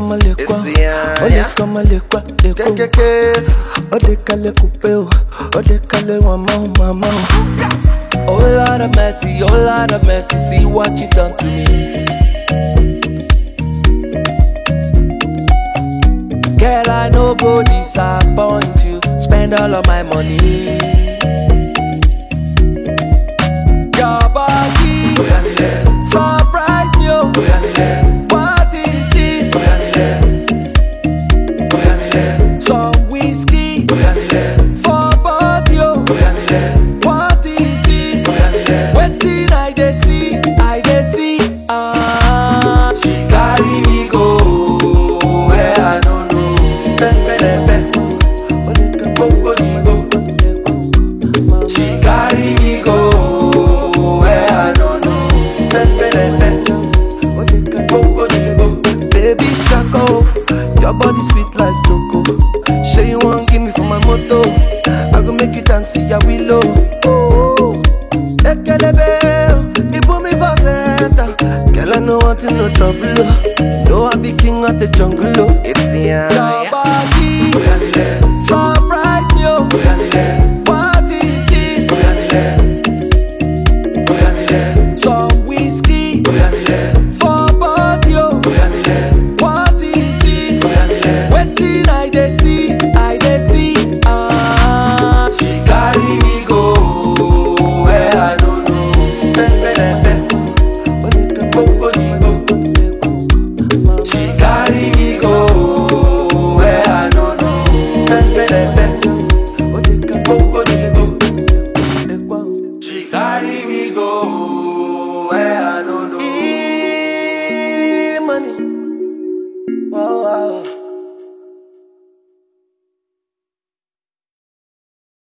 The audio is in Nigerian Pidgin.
kama lekwa Esi ya, Ode ya. kama lekwa lekwa Kekekes. Ode kale kupeo Ode kale wamau mamau Oh Lord of mercy, oh Lord of mercy, see what you done to me. Girl, I no go disappoint you. Spend all of my money. Your body surprise me. oh. What is this? Some whiskey for body. oh. What is this? Wetin I dey see, I dey see. Ah, she carry me go where I no know. Ode kama lekwa She carry me go where I no know. Ode kale Baby Shako, your body sweet like choco. Say you want give me for my moto. I go make you dance, see ya willow. Ooh, Ekelebe, you put me for center. Girl, I know want no trouble. oh. No, I be king of the jungle. oh. It's ya.